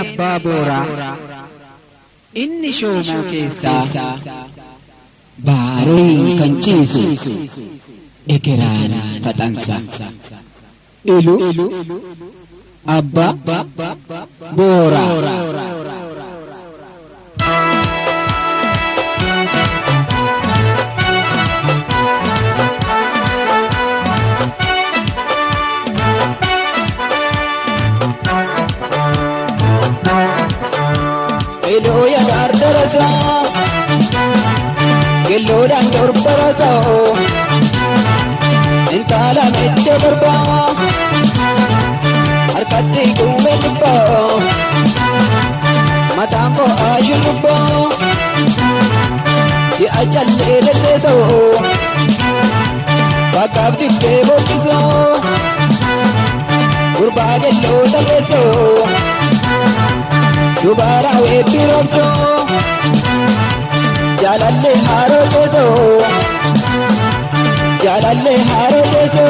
abbaa booraa inni shoomoo keessaa baaruu kan ciisu ekeraan faxansa ilu abbaa booraa. Ilooya dardarasa Gelloodhaan dorbarasa Intala mette barba Harkatti gume dubba Mataan koo aashurubba Ji'a callee darseeso Bakkaaf dibbee bokkiso Gurbaa gelloo tarreeso Dubara weetti roobso Jaalallee haaroo teeso Jaalallee haaroo teeso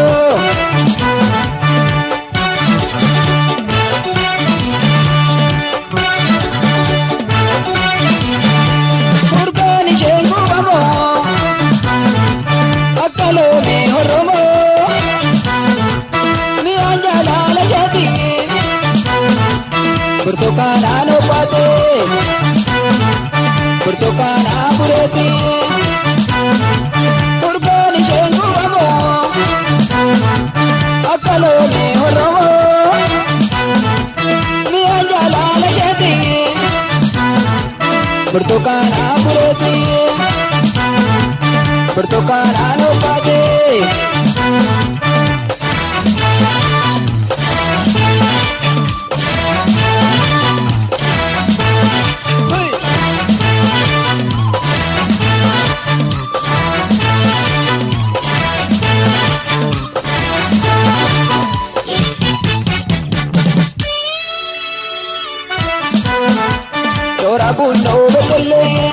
Furgaan isheen gubamoo Akka loonii horromoo Mi'aan jaalala isheetii Burtukaanaan obbaate Burtukaanaa bureeti Furgaan isheen gubamoo Akka loonii horromoo Mi'aan jaalala isheeti Burtukaanaa bureeti Burtukaanaan obbaate Toora bunnoo beddellee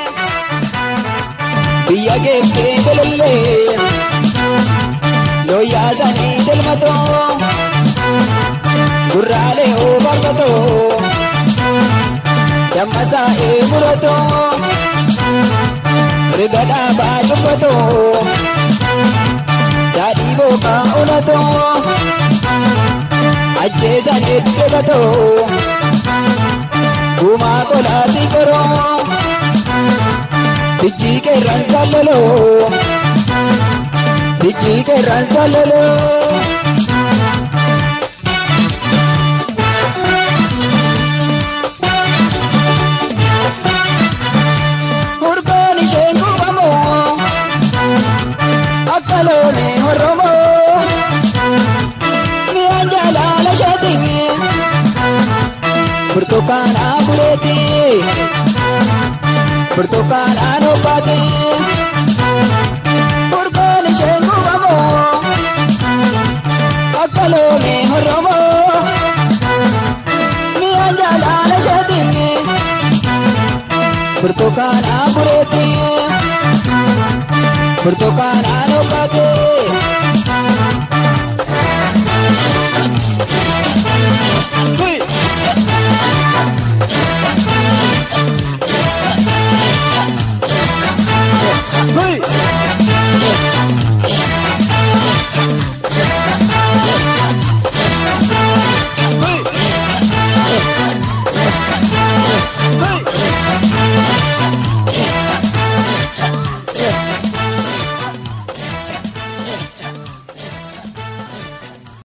biyya geeffee belellee looyyaasanii delmatoo gurraalee oobarbatoo dammasaa eemuratoo riga dhaabaa cubbatoo daadhii bookaa olatoo ajjeesan eddebatoo. Kuma kolaati koroo Tijjii qeerraan saaloloo Tijjii qeerraan saaloloo Hurbaan isheen gubamoo Akka loonii horromoo Mi'aan jaalala isheetii Burtukaanaa bureeti Burtukaanaan obbaate Furgaan isheen gubamoo Akka loonii horromoo Mi'aan jaalala isheetii Burtukaanaa bureeti Burtukaanaan obbaate